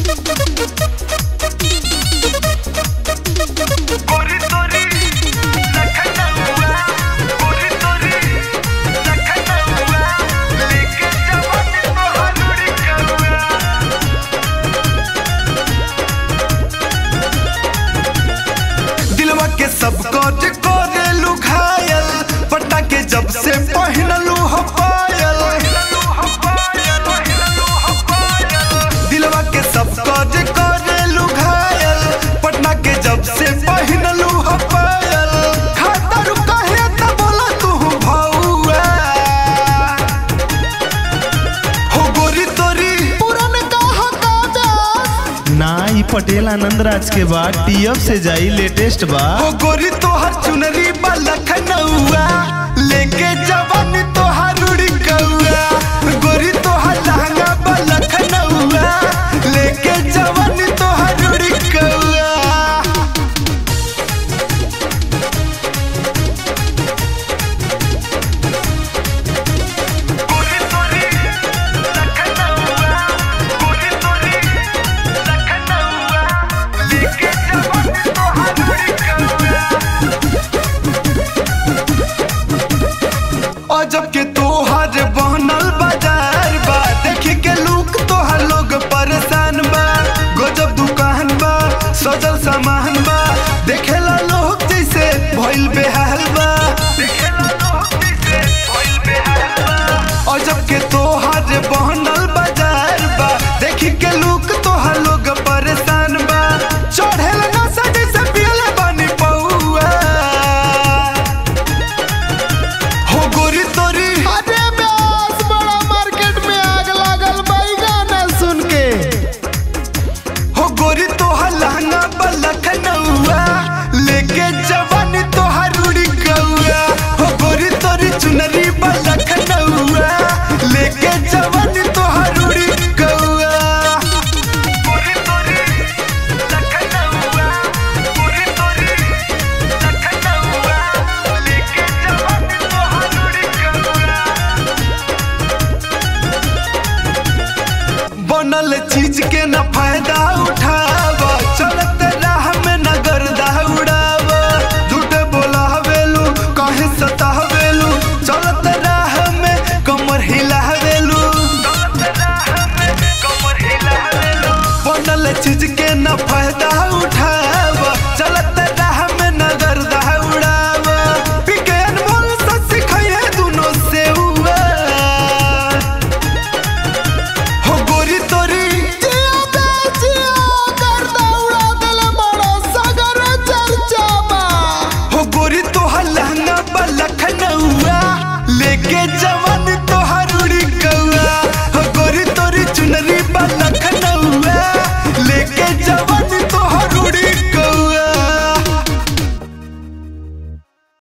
गोरी तोरी लखनऊआ गोरी तोरी लखनऊआ लेके जवानी तोहर कौआ दिलवा के सब कोट कोरे लुघायल पट्टा के जब से पहनलू हो पायल दिलवा के सब कोट कोरे लुघायल पटना के जब से पहनलू हो पायल खाता रुका है त बोला तू भौआ हो गोरी तोरी पुराने कहा काजस ना ई पटेल आनंद राज के बाद टीएफ से जाई लेटेस्ट बा ओ गोरी तोहर चुनरी बा लखनऊआ लेके जवानी तोहर उड़ी कौआ गोरी तोहर लहंगा बा लखनऊआ लेके जवानी तोहर उड़ी कौआ गोरी तोरी लखनऊआ गोरी तोरी लखनऊआ लेके जवानी तोहर उड़ी कौआ अजब के तोहर बनल बाजार बा देख के लुक तोहर लोग परेशान बा गजब दुकान बा सजल सामान बा देखेला लोग जैसे भइल बेहाल बा देखेला लोग जैसे भइल बेहाल बा अजब के तोहर बनल बाजार बा देख के लुक तोहर लोग परेशान बा चढ़ेल नशा जैसे पियले बानी पौआ हो गोरी तोरी अरे ब्यास बड़ा मार्केट में आग लागल बाई गाना सुन के हो गोरी तोहर लहंगा पर लखनऊआ लेके जवानी तोहर उड़ी गौआ हो गोरी तोरी चुनरी पर लखनऊआ लेके जवानी तोहर उड़ी गौआ गोरी तोरी लखनऊआ गोरी तोरी लखनऊआ लेके जवानी तोहर उड़ी गौआ बनल चीज के न फायदा उठाव चलत राह में नगर दौड़ाव झूठ बोलावेलू कहे सतावेलू चलत राह में कमर हिलावेलू बनल चीज के